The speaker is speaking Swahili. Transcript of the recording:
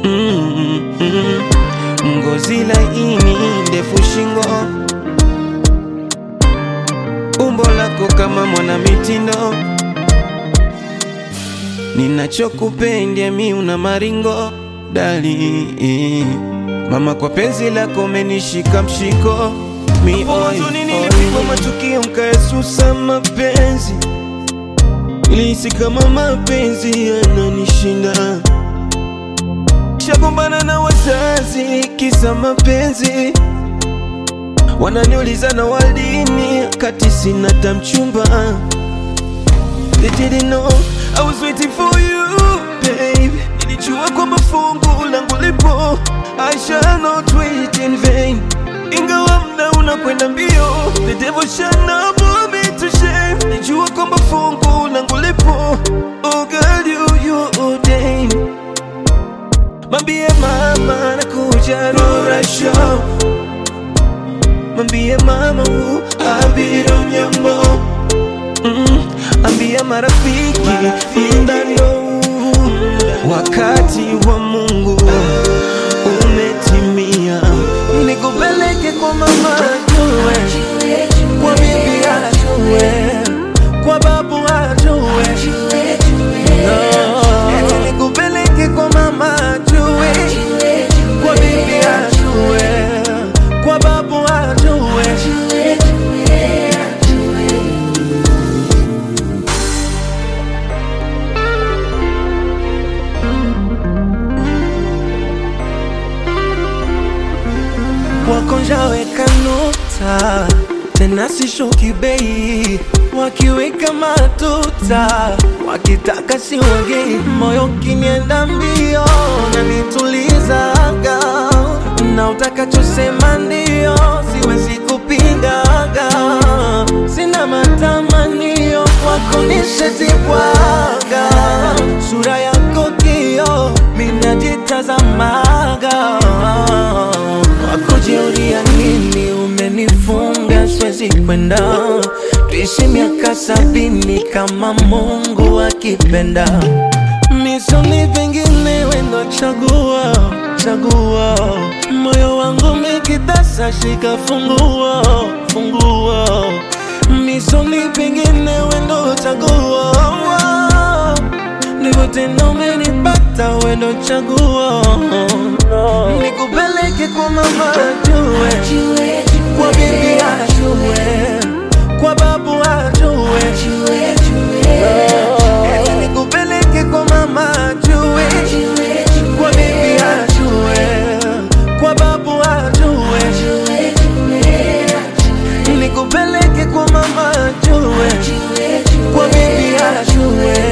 mm, mm. Ngozi laini, ndefu shingo, umbo lako kama mwana mitindo, ninachokupenda mi una maringo dali mama, kwa penzi lako menishika mshiko mi oi, nilipigwa matukio mkaesusa mapenzi, nilihisi kama mapenzi yananishinda shagombana na wazazi kisa mapenzi, wananiuliza na waldini kati sina tamchumba. They didn't know I was waiting for you babe, nilijua kwamba fungu langu lipo, I shall not wait in vain, ingawa mda unakwenda mbio, the devil shall not put me to shame, nilijua kwamba fungu langu lipo, oh girl you you ordained Mambie mama nakuja Rura Show, mambie mama u abiro mnyambo mm, ambia marafiki ndano wakati wa Mungu umetimia, nikupeleke kwa mama ajue, kwa bibi ajue, kwa babu ajue No, nikupeleke kwa mama ajue, kwa bibi ajue, kwa babu ajue. wakonjaweka nota tena sishuki bei, wakiweka matuta wakitaka siwagei, moyo kinienda mbio na nitulizaga, na utakachosema ndio, siwezi kupingaga, sina matamanio wako nishetibwaga, sura yako kio minajitazamaga wakujiulia nini umenifunga siwezi kwenda tuishi miaka sabini kama Mungu akipenda misoni vingine wendo chagua chagua moyo wangu mikitasa shika funguo funguo misoni vingine wendo chagua ndivyo tena umenipata wendo chaguo nikupeleke kwa mama ajue kwa bibi ajue kwa babu ajue Eti nikupeleke kwa mama ajue kwa bibi ajue kwa babu ajue nikupeleke kwa mama ajue kwa bibi ajue